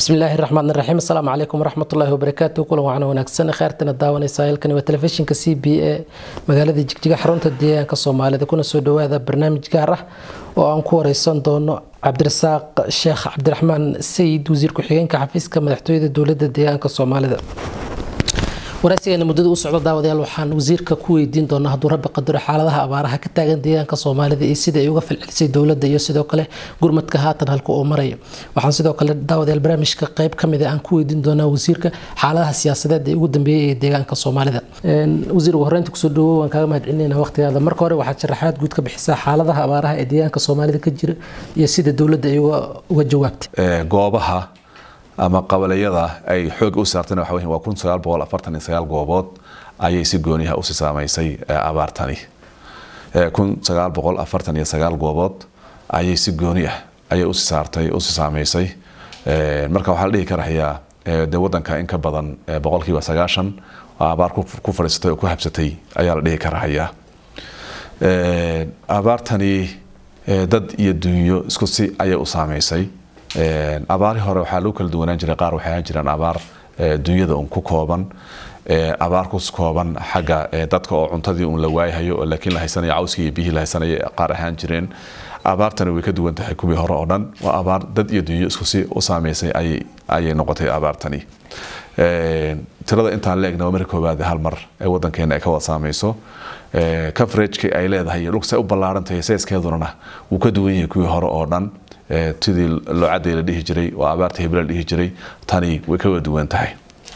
bismillaahi raxmaan raxiim asalaamu calaykum waraxmatullaahi wabarakaatu kulan wacan wanaagsan kheyrtana daawanaysa halkani waa telefishinka c b a magaalada jigjiga xarunta deegaanka soomaalida kuna soo dhawaada barnaamij gaar ah oo aan ku wareysan doono cabdirasaaq sheekh cabdiraxmaan sayid wasiir ku-xigeenka xafiiska madaxtooyada dowlada deegaanka soomaalida waraysigeena muddada u socdo daawadayaal waxaan wasiirka ku weydiin doonaa hadduu rabbi qadaro xaaladaha abaaraha ka taagan deegaanka soomaalida iyo sida ay uga falcelisay dowladda iyo sidoo kale gurmadka haatan halka uu marayo waxaan sidoo kale daawadayaal barnaamijka qayb ka mid a aan ku weydiin doonaa wasiirka xaaladaha siyaasadeed ee ugu dambeeyay ee deegaanka soomaalida wasiir ugu horreynta kusoo dhawow waan kaaga mahad celinayna waqtigaada marka hore waxaad sharaxaad guud ka bixisaa xaaladaha abaaraha ee deegaanka soomaalida ka jira iyo sida dowladda ay uga jawaabtay goobaha ama qabaleyada ay xoog u saarteen waxa weyn waa kun sagaal boqol afartan iyo sagaal goobood ayay si gooniyaha usi saamaysay abaartani kun sagaal boqol afartan iyo sagaal goobood ayay si gooni ah ayay usi saartay usi saamaysay marka waxaa la dhihi karahayaa dee wadanka in ka badan boqolkiiba sagaashan oo abaar ku fadhiisatay oo ku habsatay ayaa la dhihi karahayaa abaartani dad iyo dunyo isku si ayay u saamaysay abaari hore waxaa lagu kala duwanaan jiray qaar waxay ahaan jireen abaar dunyada un ku kooban abaar ku kooban xagga dadka oo cuntadii un la waayahayo oo laakiin la haysanayo cawskii iyo biyihii la haysanaya qaar ahaan jireen abaartani way ka duwan tahay kuwii hore oo dhan waa abaar dad iyo dunyo isku si u saameysay ayay noqotay abaartani tirada intaan la egna waa marka koowaad hal mar ee wadankeena ay ka wada saameyso coverageki ay leedahay iyo dhulkasay u ballaarantahay seeskeedunana wuu ka duwan yahay kuwii hore oo dhan tidii loocadii la dhihi jiray oo abaarta hebla la dhihi jiray tani way ka wada duwan tahay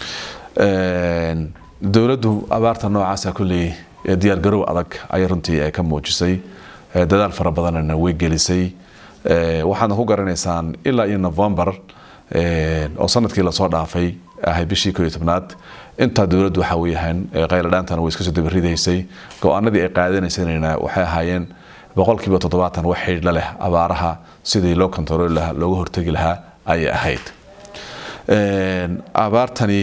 dowladdu abaarta noocaasa kulley diyaargarow adag ayay runtii ay ka muujisay dadaal fara badanna way gelisay waxaadna ku garanaysaan ilaa iyo novembar oo sanadkii lasoo dhaafay ahay bishii ko iyo tobnaad intaa dowladdu waxa weyahaan qayladhaantana way iska soo dabaridaysay go-aanadii ay qaadanaysayna waxay ahaayeen boqolkiiba toddobaatan wax xidhiidha leh abaaraha sidii loo kontarooli lahaa looga hortegi lahaa ayay ahayd abaartani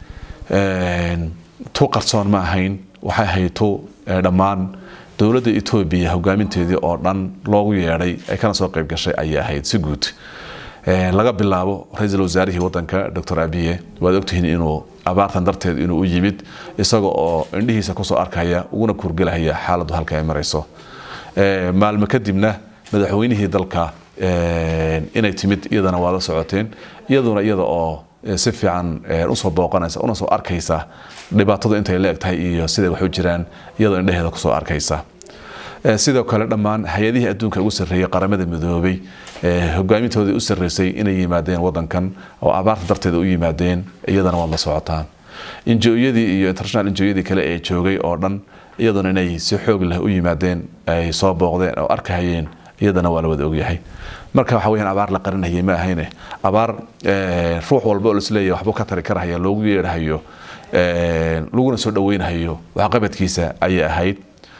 tu qarsoon ma ahayn waxay ahayd tu dhammaan dowladda etoobiya hogaaminteedii oo dhan loogu yeedhay ay kana soo qayb gashay ayay ahayd si guud laga bilaabo ra-iisul wasaarihii wadanka docor abiye waad ogtihiin inuu abaartan darteed inuu u yimid isaga oo indhihiisa kusoo arkaya uguna kurgelahaya xaaladdu halka ay marayso maalmo kadibna madaxweynihii dalka inay timid iyadana waad la socoteen iyaduna iyada oo si fiican usoo booqanaysa una soo arkaysa dhibaatadu intay la eg tahay iyo siday wax u jiraan iyadoo indheheeda kusoo arkaysa sidoo kale dhammaan hay-adihii adduunka ugu sarreeyey qaramada midoobay hogaamintoodii u sarreysay inay yimaadeen wadankan oo abaarta darteeda u yimaadeen iyadana waad la socotaan injo-yadii iyo international injo-yadii kale ee joogay oo dhan iyaduna inay si xoog leh u yimaadeen ay soo booqdeen oo arkahayeen iyadana waa la wada ogyahay marka waxa weyaan abaar la qarinayay ma ahayne abaar ruux walba oo lisleeyahay waxbuu ka tari karahaya loogu yeedhahayo laguna soo dhaweynhayo waxqabadkiisa ayay ahayd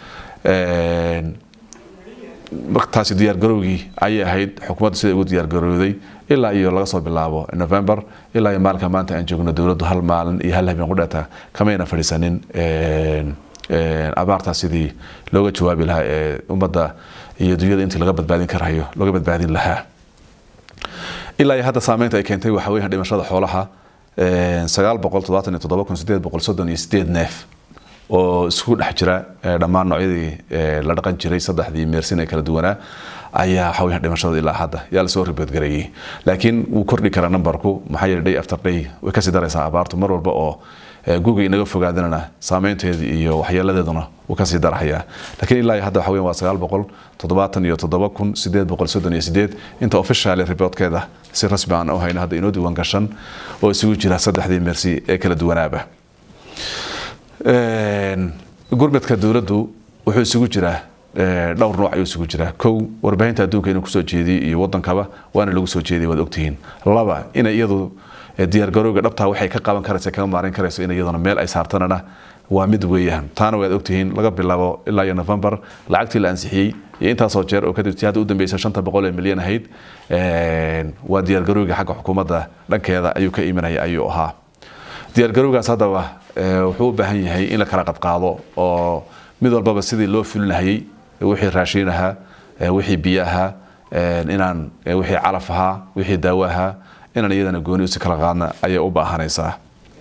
taasi diyaargarowgii ayay ahayd xukuumaddu siday ugu diyaargarowday ilaa iyo laga soo bilaabo november ilaa iyo maalinka maanta aan joogno dowladdu hal maalin iyo hal habeen qudhata kamayna fadhiisanin abaartaas sidii looga jawaabi lahaa ee ummadda iyo dunyada intii laga badbaadin karayo looga badbaadin lahaa ilaa iyo hadda saameynta ay keentay waxa weya dhimashada xoolaha sagaal boqol toddobaatan iyo toddoba kun sideed boqol soddon iyo sideed neef oo isku dhex jira dhammaan noocyadii la dhaqan jiray saddexdii meersin ee kala duwanaa ayaa waxa weya dhimashada ilaa hadda yaa lasoo riboodgareeyey laakiin wuu kordhi karaa numberku maxaa yeele day after day way kasii daraysaa abaartu mar walba oo guga inaga fogaadanana saameynteedii iyo waxyeeladeeduna wuu kasii darhayaa laakiin ilaa hadda waxa weyan waa sagaal boqol toddobaatan iyo toddoba kun sideed boqol soddon iyo sideed inta official reportkeeda si rasmi aan u hayno hadda inoo diiwaan gashan oo isugu jira saddexdii meersi ee kala duwanaaba gurmadka dowladdu wuxuu isugu jiraa dhowr nooc ayuu isugu jiraa kow warbaahinta adduunka inuu kusoo jeediyey iyo wadankaba waana lagu soo jeediyay waad ogtihiin laba inay iyadu diyaargarowga dhabtaa waxay ka qaban karaysa kaga maarin karayso in iyaduna meel ay saartanana waa mid weeyaan taana waad ogtihiin laga bilaabo ilaa iyo november lacagtii la ansixiyey iyo intaasoo jeer oo kadib tii hadda u dambeysa shanta boqol ee milyan ahayd waa diyaargarowga xagga xukuumadda dhankeeda ayuu ka imanaya ayuu ahaa diyaargarowgaas haddaba wuxuu u baahan yahay in la kala qadqaado oo mid walbaba sidii loo fulinahayey wixii raashiin ahaa wixii biyo ahaa inaan wixii calaf ahaa wixii daawo ahaa inaan iyadana gooni usi kala qaadna ayay u baahanaysaa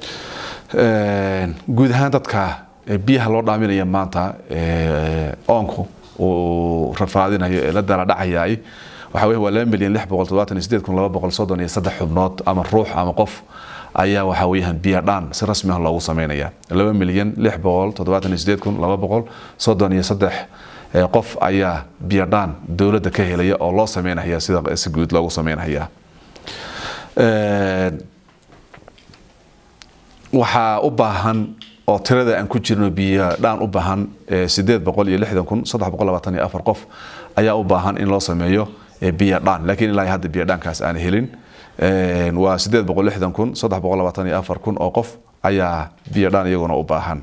guud ahaan dadka biyaha loo dhaaminaya maanta oonku uu rafaadinayo ee la dala dhacayaay waxa weeye waa laba milyan lix boqol todobaatan iyo sideed kun laba boqol soddon iyo saddex xubnood ama ruux ama qof ayaa waxa weeyaan biyo dhaan si rasmi ah loogu sameynaya laba milyan lix boqol toddobaatan iyo sideed kun laba boqol soddon iyo saddex qof ayaa biyo dhaan dowladda ka helaya oo loo sameynaya sida si guud loogu sameynaya waxaa u baahan oo tirada aan ku jirno biyo dhaan u baahan sideed boqol iyo lixdan kun saddex boqol labaatan iyo afar qof ayaa u baahan in loo sameeyo biyo dhaan laakiin ilaa hadda biyo dhaankaas aan helin waa sideed boqol lixdan kun saddex boqol labaatan iyo afar kun oo qof ayaa biyo dhaan iyaguna u baahan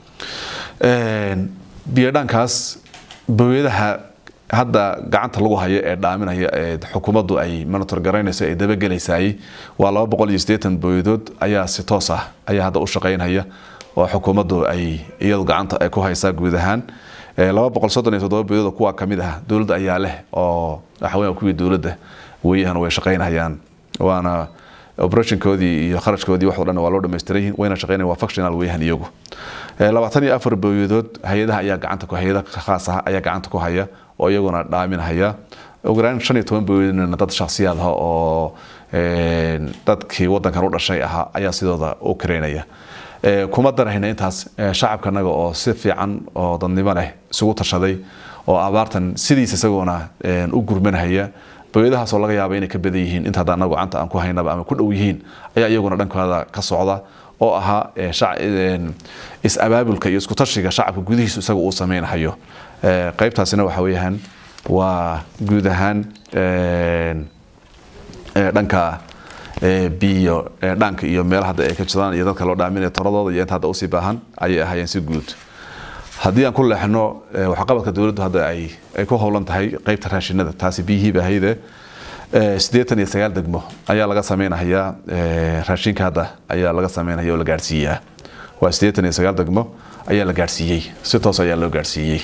biyo dhaankaas bowiyadaha hadda gacanta lagu hayo ee dhaaminaya ee xukuumaddu ay monitor garaynayso ee dabagelaysay waa laba boqol iyo siddeetan booyadood ayaa si toos ah ayaa hadda u shaqaynaya oo xukuumaddu ay iyadu gacanta ay ku haysaa guud ahaan laba boqol soddon iyo toddoba booyadood kuwa kamid ah dowladda ayaa leh oo waxa weeyaan kuwii dowladda weeyahan way shaqaynayaan waana operationkoodii iyo kharashkoodii wax dhan waa loo dhammaystiran yihiin wayna shaqeynayaan waa functional weeyahan iyagu labaatan iyo afar booyadood hay-adaha ayaa gacanta ku hay-ada khaas ah ayaa gacanta ku haya oo iyaguna dhaaminhaya ugu yaraan shan iyo toban booyadoodna dad shakhsiyaad ah oo dadkii wadankan u dhashay ahaa ayaa sidooda u kareynaya kuma darahayna intaas shacabkanaga oo si fiican oo dadnimo leh isugu tashaday oo abaartan sidiisa isagoona u gurmanhaya booyadahaasoo laga yaaba inay ka badan yihiin inta hadda anagu gacanta aan ku haynaba ama ku dhow yihiin ayaa iyaguna dhankooda ka socda oo ahaa is-abaabulka iyo isku tashiga shacabka gudihiisu isaga uu sameynhayo qaybtaasina waxa weeyaan waa guud ahaan dhanka biyo dhanka iyo meelaha hadda ay ka jiraan iyo dadka loo dhaaminaya toradooda iyo inta hadda usii baahan ayay ahaayeen si guud haddii aan ku leexno waxqabadka dowladdu hadda ay ay ku howlan tahay qaybta raashinada taasi biyihiiba ahayde siddeetan iyo sagaal degmo ayaa laga sameynayaa raashinka hadda ayaa laga sameynaya oo la gaadhsiiyaa waa siddeetan iyo sagaal degmo ayaa la gaadhsiiyey si toos ayaa loo gaadhsiiyey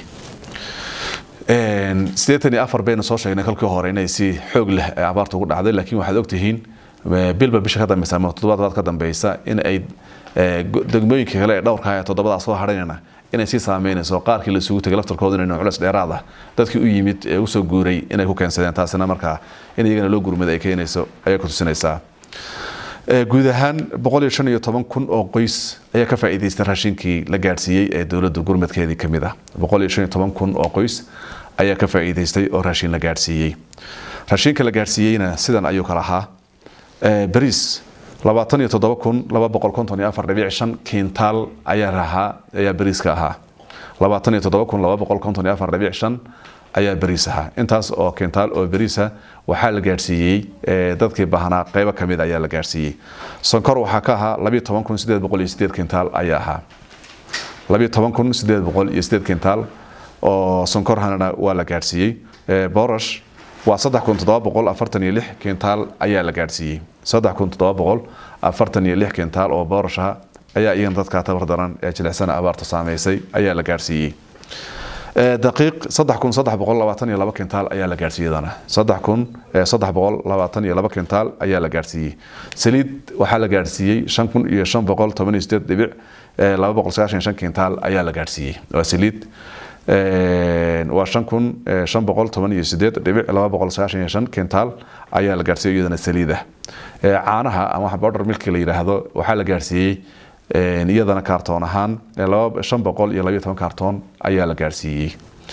siddeetan iyo afar baynu soo sheegnay kolkii hore inay si xoog leh abaarta ugu dhacday laakiin waxaad ogtihiin bilba bisha ka dambeysa ama toddobaad ka dambeysa in ay degmooyinka kale ee dhowrka ee toddobadaas soo hadhaynana inay sii saameynayso qaarkii la isugu tegay laftarkooda inay culeys dheeraad ah dadkii u yimid ee usoo guuray inay ku keensadeen taasina markaa in iyagana loo gurmada ay keenayso ayay ku tusinaysaa guud ahaan boqol iyo shan iyo toban kun oo qoys ayaa ka faa'iidaystay raashinkii la gaadhsiiyey ee dowladda gurmadkeedii ka mid ah boqol iyo shan iyo toban kun oo qoys ayaa ka faa'iidaystay oo raashin la gaadhsiiyey raashinka la gaadhsiiyeyna sidan ayuu kala ahaa bariis labaatan iyo toddoba kun laba boqol konton iyo afar dhibic shan kiintaal ayaa rahaa ayaa bariiska ahaa labaatan iyo toddoba kun laba boqol konton iyo afar dhibic shan ayaa bariis ahaa intaas oo kiintaal oo bariisa waxaa la gaadhsiiyey dadkii baahnaa qeybo ka mid ayaa la gaadhsiiyey sonkor waxaa ka ahaa labiyo toban kun sideed boqol iyo sideed kiintaal ayaa ahaa labiyo toban kun sideed boqol iyo sideed kiintaal oo sonkorhana waa la gaadhsiiyey boorash waa saddex kun toddoba boqol afartan iyo lix kiintaal ayaa la gaadhsiiyey saddex kun toddoba boqol afartan iyo lix kiintaal oo boorashaha ayaa iyagana dadka tabar daran ee jilicsana abaarta saameysay ayaa la gaadhsiiyey daqiiq saddex kun saddex boqol labaatan iyo laba kintaal ayaa la gaadhsiiyadana saddex kun saddex boqol labaatan iyo laba kintaal ayaa la gaadhsiiyey saliid waxaa la gaadhsiiyey shan kun iyo shan boqol toban iyo sideed dhibic laba boqol sagaashan shan kintaal ayaa la gaadhsiiyey waa saliid waa shan kun shan boqol toban iyo sideed dhibic laba boqol sagaashan iyo shan kintaal ayaa la gaadhsiiyey iyadana saliid ah caanaha ama border milki la yidhaahdo waxaa la gaadhsiiyey iyadana kaartoon ahaan shan boqol iyo labiyo toban kaartoon ayaa la gaadhsiiyey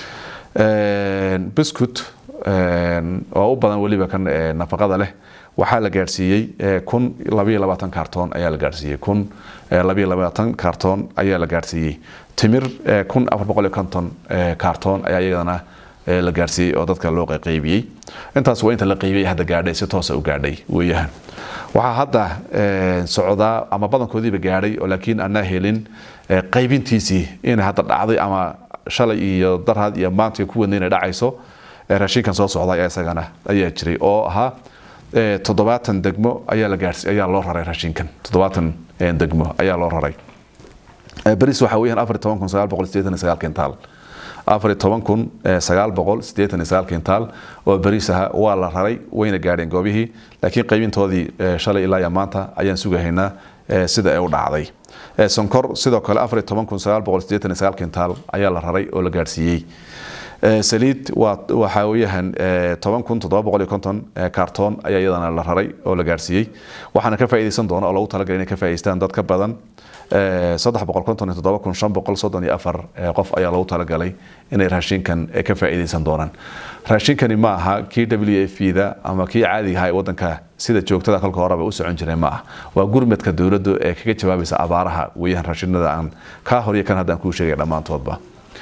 biscut oo u badan weliba kan nafaqada leh waxaa la gaadhsiiyey kun labiyo labaatan kaartoon ayaa la gaadhsiiyey kun labiyo labaatan kaartoon ayaa la gaadhsiiyey timir kun afar boqol iyo konton kaartoon ayaa iyadana la gaadhsiiyey oo dadka loo qaybiyey intaas waa inta la qaybiyey hadda gaadhay si toosa u gaadhay weeyahan waxaa hadda socdaa ama badankoodiiba gaadhay oo laakiin anaa helin qaybintiisii inay hadda dhacday ama shalay iyo darhad iyo maanta ku wadna inay dhacayso raashinkan soo socda ayaa isagana ayaa jiray oo ahaa toddobaatan degmo ayaa la gaadhsi ayaa loo raray raashinkan toddobaatan degmo ayaa loo raray baris waxaa weeyaan afar toban kun sagaal boqol sideetan iyo sagaal kintaal afar iyo toban kun sagaal boqol siddeetan iyo sagaal kintaal oo bariis aha waa la raray wayna gaadheen goobihii laakiin qaybintoodii shalay ilaa iyo maanta ayaan sugahaynaa sida ay u dhacday sonkor sidoo kale afar iyo toban kun sagaal boqol siddeetan iyo sagaal kintaal ayaa la raray oo la gaadhsiiyey saliid waxaa weeyaan toban kun toddoba boqol iyo konton kaartoon ayaa iyadana la raray oo la gaadhsiiyey waxaana ka faa'iidaysan doona oo lagu talagalay inay ka faa'idaystaan dad ka badan saddex boqol konton iyo toddoba kun shan boqol soddon iyo afar qof ayaa lagu talagalay inay raashinkan ka faa'iidaysan doonaan raashinkani ma aha kii w f da ama kii caadiga ahaa ee waddanka sida joogtada kolka horeba u socon jiray ma ah waa gurmadka dowladdu ee kaga jawaabaysa abaaraha weeyaan raashinada aan kaa hor iyo kan haddaan kuu sheegay dhammaantoodba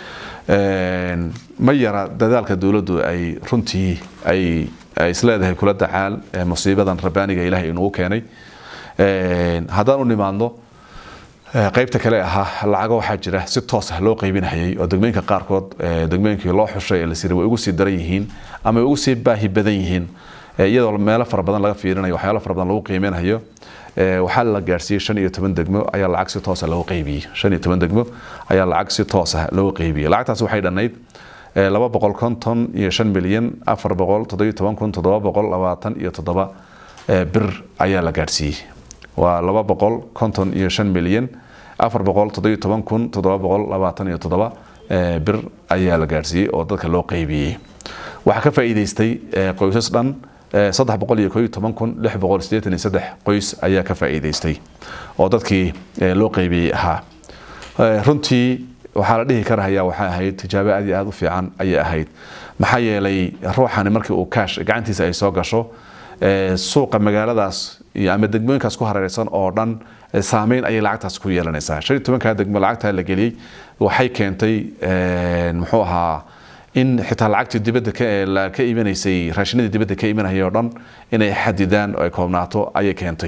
ma yara dadaalka dowladdu ay runtii ay isleedahay kula dacaal musiibadan rabaaniga ilaahay inugu keenay haddaan u nimaadno qaybta kale ahaa lacago waxaa jira si toos ah loo qaybinayay oo degmooyinka qaarkood degmooyinkii loo xushay ee la siray way ugu sii daran yihiin ama way ugu sii baahi badan yihiin iyadoo meelo fara badan laga fiirinayo waxyaalo fara badan lagu qiimeynayo waxaa la gaarsiiyey shan iyo toban degmo ayaa lacag si toosa loogu qaybiyey shan iyo toban degmo ayaa lacag si toos ah loogu qaybiyey lacagtaas waxay dhannayd laba boqol konton iyo shan milyan afar boqol toddobiyo toban kun toddoba boqol labaatan iyo toddoba bir ayaa la gaarsiiyey waa laba boqol konton iyo shan milyan afar boqol toddobiyo toban kun toddoba boqol labaatan iyo toddoba bir ayaa la gaarsiiyey oo dadka loo qaybiyey waxaa ka faa'iidaystay qoysas dhan saddex boqol iyo kooiyo toban kun lix boqol siddeetan iyo saddex qoys ayaa ka faa'iidaystay oo dadkii loo qaybiyey ahaa runtii waxaa la dhihi karahayaa waxay ahayd tijaabo aad iyo aad u fiican ayay ahayd maxaa yeelay ruuxani markii uu kaash gacantiisa ay soo gasho suuqa magaaladaas iyo ama degmooyinkaas ku hareeraysan oo dhan saameyn ayay lacagtaas ku yeelanaysaa shan iyo tobankaa degmo lacagtaa la geliyey waxay keentay muxuu ahaa in xitaa lacagtii dibadda ka imanaysay raashinadii dibadda ka imanayay oo dhan inay xadidaan oo ay koobnaato ayay keentay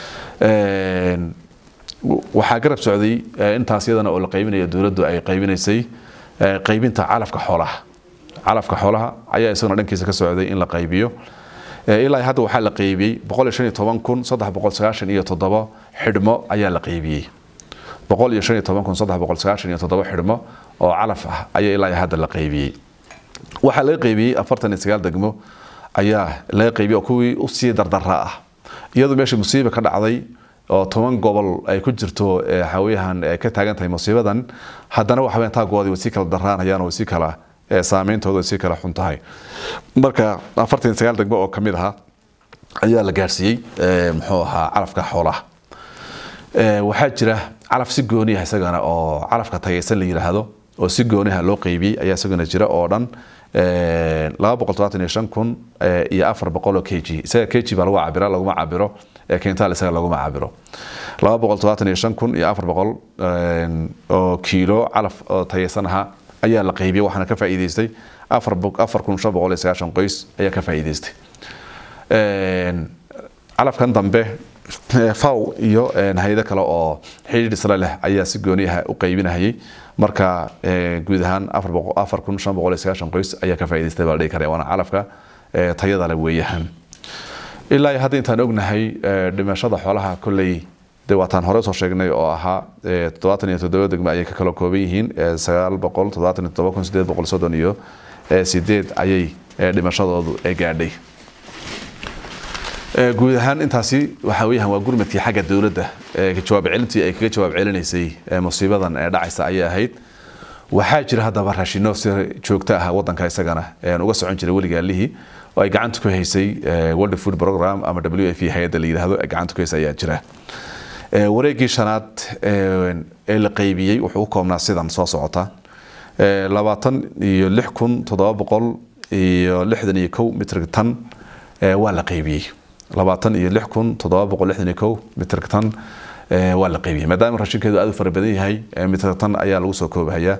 waxaa garab socday intaas iyadana oo la qaybinayo dowladdu ay qaybinaysay qaybinta calafka xoolaha calafka xoolaha ayaa isaguna dhankiisa ka socday in la qaybiyo ilaa hadda waxaa la qaybiyey boqol iyo shan iyo toban kun saddex boqol sagaashan iyo toddoba xidhmo ayaa la qaybiyey boqol iyo shan iyo toban kun saddex boqol sagaashan iyo toddoba xidhmo oo calaf ah ayaa ilaa hadda la qaybiyey waxaa laga qaybiyey afartan iyo sagaal degmo ayaa laga qaybiyey oo kuwii usii dardaraa ah iyadoo meesha musiiba ka dhacday oo toban gobol ay ku jirto xawiyahan ay ka taagan tahay musiibadan haddana waxa weyn taagoodii way sii kala daraanayaan oo sii kala saameyntooda way sii kala xun tahay marka afartan iyo sagaal degmo oo kamid aha ayaa la gaarsiiyey muxuu ahaa calafka xoolaha waxaa jira calaf si gooniah isagana oo calafka tagaysan la yidhaahdo oo si gooniha loo qaybiyey ayaa isaguna jira oo dhan laba boqol todobaatan iyo shan kun iyo afar boqol oo k g isaga k g baa lagu cabira laguma cabiro kentaal isaga laguma cabiro laba boqol todobaatan iyo shan kun iyo afar boqol oo kiilo calaf oo tayaysan ahaa ayaa la qaybiyey waxaana ka faa'iidaystay afar afar kun shan boqol iyo sagaashan qoys ayaa ka faa'iidaystay calafkan dambe faw iyo hay-ado kale oo xidhiidh isla leh ayaa si gooniyaha u qaybinahayay marka guud ahaan afar kun shan boqol iyo sagaashan qoys ayaa ka faa'idaystay baa la dhihi karaya waana calafka tayada le weeyahan ilaa iyo hadda intaan ognahay dhimashada xoolaha kolley de waataan hore soo sheegnay oo ahaa toddobaatan iyo toddoba degmo ayay ka kala kooban yihiin sagaal boqol toddobaatan iyo toddoba kun sideed boqol soddon iyo sideed ayay dhimashadoodu gaadhay guud ahaan intaasi waxa weeyaan waa gurmadkii xagga dowladda jawaab celintii ay kaga jawaab celinaysay musiibadan ee dhacaysa ayay ahayd waxaa jira haddaba raashino si joogto ah wadanka isagana uga socon jiray weligaalihii oo ay gacanta ku haysay world food program ama w f hay-adda la yidhaahdo ay gacanta ku haysay ayaa jira wareegii shanaad ee la qaybiyey wuxuu u koobnaa sidan soo socota labaatan iyo lix kun toddoba boqol iyo lixdan iyo kow mitrig tan waa la qaybiyey labaatan iyo lix kun toddoba boqol lixdan iyo kow mitrig tan waa la qaybiyey maadaama raashinkeedu aad u fara badan yahay mitrig tan ayaa lagu soo koobahayaa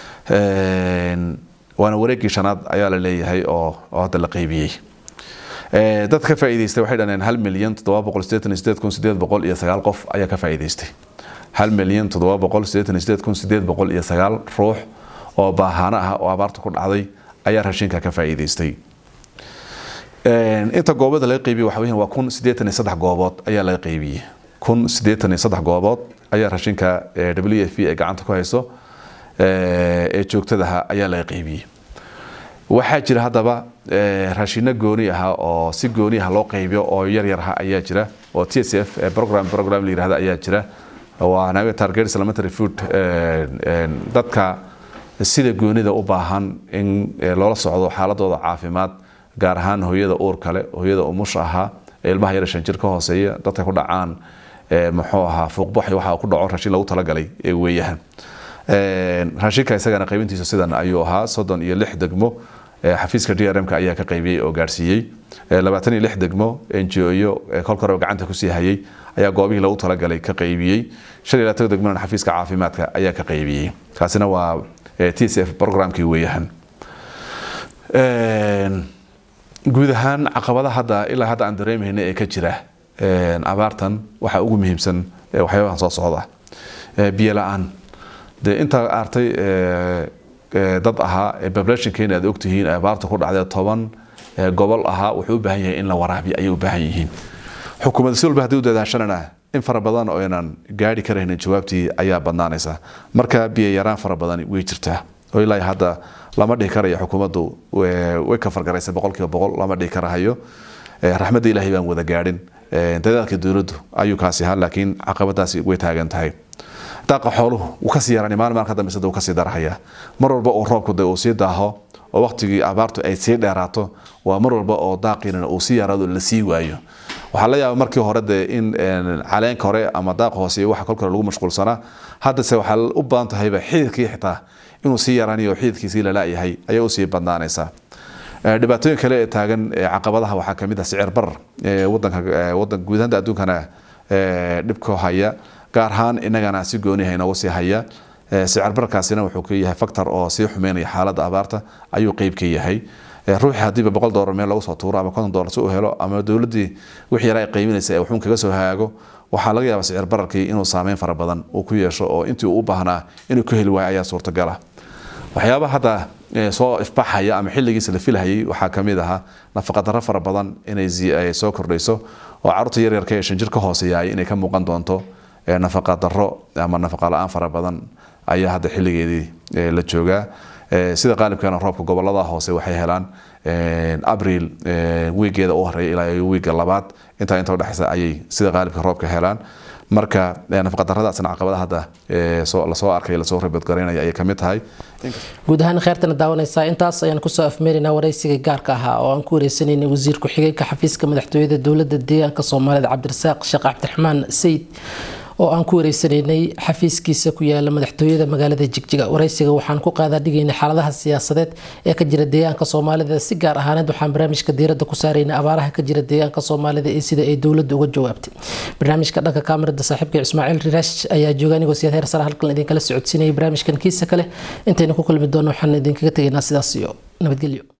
waana wareegii shanaad ayaa la leeyahay oo hadda la qaybiyey dad ka faa'iidaystay waxay dhaneen hal milyan toddoba boqol siddeetan iyo sideed kun sideed boqol iyo sagaal qof ayaa ka faa'iidaystay hal milyan toddoba boqol siddeetan iyo sideed kun sideed boqol iyo sagaal ruux oo baahaano ah oo abaarta ku dhacday ayaa raashinka ka faa'iidaystay inta goobada laga qaybiyey waxa weeyaan waa kun siddeetan iyo saddex goobood ayaa laga qaybiyey kun siddeetan iyo saddex goobood ayaa raashinka w f ay gacanta ku hayso ee joogtadaha ayaa laga qaybiyey waxaa jira haddaba raashino gooni aha oo si gooni ah loo qaybiyo oo yaryarha ayaa jira oo t s f program program la yirahda ayaa jira waa target supplementary food dadka sida goonida u baahan in loola socdo xaaladooda caafimaad gaar ahaan hooyada uur kale hooyada umusha ahaa ilmaha yar shan jir ka hooseeya dadka ku dhacaan muxuu ahaa fuuqbax waxa ku dhaco raashin lagu talagalay ee weeyahan raashinka isagana qaybintiisa sidan ayuu ahaa soddon iyo lix degmo xafiiska d r m-ka ayaa ka qaybiyey oo gaarsiiyey labaatan iyo lix degmo ngo kolka hore gacanta kusii hayay ayaa goobihii lagu talagalay ka qaybiyey shan iyo labaatan degmona xafiiska caafimaadka ayaa ka qaybiyey kaasina waa t s f programkii weeyahan guud ahaan caqabada hadda ilaa hadda aan dareemayna ee ka jira abaartan waxaa ugu muhiimsan waxyaabahan soo socda biyo la-aan dee intaa artay dad ahaa populationkeena aad ogtihiin abaarta ku dhacdee toban gobol ahaa wuxuu u baahan yahay in la waraabiyo ayay u baahan yihiin xukuumadda si walba haddii u dadaashanana in fara badan oo aynan gaari karaynin jawaabtii ayaa badnaanaysa marka biyo yaraan fara badan way jirtaa oo ilaa hadda lama dhihi karayo xukuumaddu way ka fargaraysa boqolkiiba boqol lama dhihi karahayo raxmadda ilaahay baan wada gaadhin dadaalka dowladdu ayuu kaasi ahaa laakiin caqabadaasi way taagan tahay daaqa xooluhu wuu kasii yaraan maalin maalin ka dambeysa wuu kasii darahaya mar walba oo roobku de uu sii daaho oo waqtigii abaartu ay sii dheeraato waa mar walba oo daaqiinana uu sii yaraado la sii waayo waxaa la yaaba markii hore de in caleenka hore ama daaqa hoose waxa kolka hore lagu mashquulsanaa haddase waxaa u badan tahayba xididkii xitaa inuu sii yaraanayo xididkiisii lala-yahay ayaa usii badnaanaysaa dhibaatooyin kale ee taagan caqabadaha waxaa kamid ah sicir barar wadanka wadan guudahanta adduunkana dhibka haya gaar ahaan inagana si gooniha inoogu sii haya sicir bararkaasina wuxuu ka yahay factor oo sii xumeynaya xaaladda abaarta ayuu qeyb ka yahay ruuxii haddiiba boqol doolar meel lagu soo tuuro ama konton doolar si uu helo ama dowladdii wixii yara ay qiiminaysa ee waxuun kaga soo hagaago waxaa laga yaabaa sicir bararkii inuu saameyn fara badan uu ku yeesho oo intii uu u baahnaa inuu ka heli waayo ayaa suurtagala waxyaabaha hadda soo ifbaxaya ama xilligiisa la filhayay waxaa kamid ahaa nafaqadaro fara badan inay soo kordhayso oo carruurta yaryarka ee shan jir ka hooseeyaay inay ka muuqan doonto nafaqadaro ama nafaqa la-aan fara badan ayaa hadda xilligeedii la joogaa sida qaalibkana roobka gobolada hoose waxay helaan abril wiigeeda u horeeya ilaa wiiga labaad intaa inta udhexaysa ayay sida qaalibka roobka helaan marka nafaqadaradaasna caqabada hadda lasoo arkay lasoo rabadgaraynaya ayay kamid tahay guud ahaan kheyrtana daawanaysaa intaas ayaan kusoo afmeerinaa waraysiga gaarka ahaa oo aan ku wareysanayna wasiir ku-xigeenka xafiiska madaxtooyada dowladda deegaanka soomaalida cabdirasaaq sheekh cabdiraxmaan sayid oo aan ku wareysanaynay xafiiskiisa ku yaala madaxtooyada magaalada jigjiga waraysiga waxaan ku qaadaa dhigaynay xaaladaha siyaasadeed ee ka jira deegaanka soomaalida si gaar ahaaneed waxaan barnaamijka diiradda ku saaraynay abaaraha ka jira deegaanka soomaalida iyo sida ay dowladda uga jawaabtay barnaamijka dhanka kaamirada saaxiibka ismaaciil riraash ayaa jooga anigoo siyaad heer sare halkan idinkala socodsiinayay barnaamijkan kiisa kale intaynu ku kulmi doono waxaan idinkaga tegaynaa sidaas iyo nabadgelyo